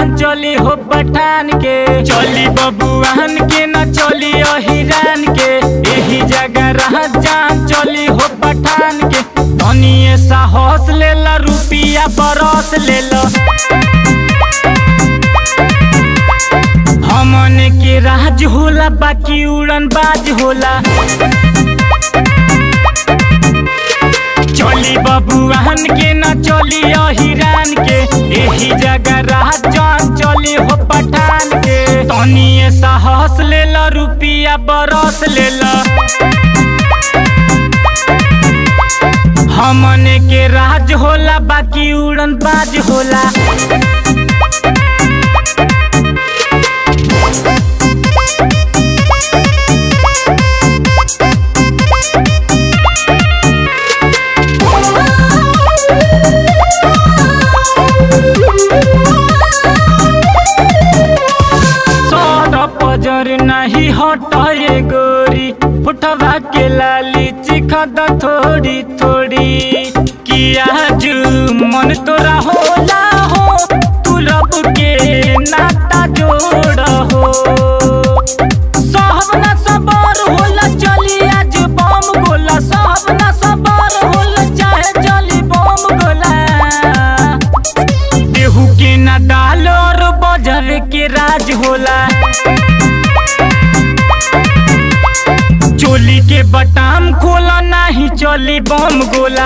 जान चली हो पठान के चली बबुआन के न चली अहिरान के यही जगह रह जान चली हो पठान के धनिए साहस ले ला रुपिया बरस ले ला हमन के राज होला बाकी उड़न बाज होला चली बबुआन के न चली अहिरान के यही जगह राजन चली हो पठान के तनिए साहस ले ला रुपिया बरस ले ला हमन के राज होला बाकी उड़न बाज होला सौर पजर नहीं हटाए गोरी फुटवा के लाली चिखद थोड़ी थोड़ी किया जू मन तोरा होला हो तू रब के नाता जोड़ हो सब ना सबर होला चली आज बम गोला सब ना सबर होला चाहे चली बम गोला देहू के ना डाल और बजर के राज होला चोली के बटाम खोला नहीं चली बम गोला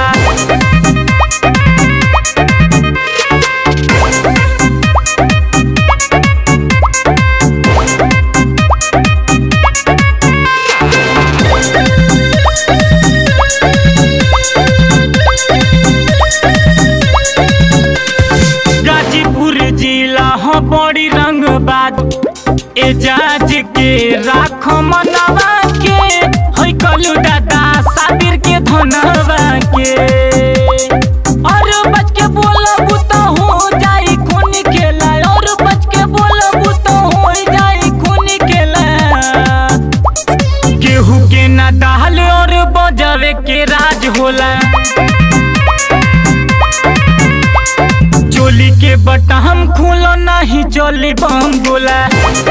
गाजीपुर जिला हो बड़ी रंग बात एजाज के राख मनवा के होई कलू दादा साबिर के धनवा के और बच के बोलबू तो हो जाई खून खेला और बच के बोलबू तो हो जाई खून खेला केहू के ना डाल और बजावे के राज होला चोली के बटन खोलो नहीं चली बम गोला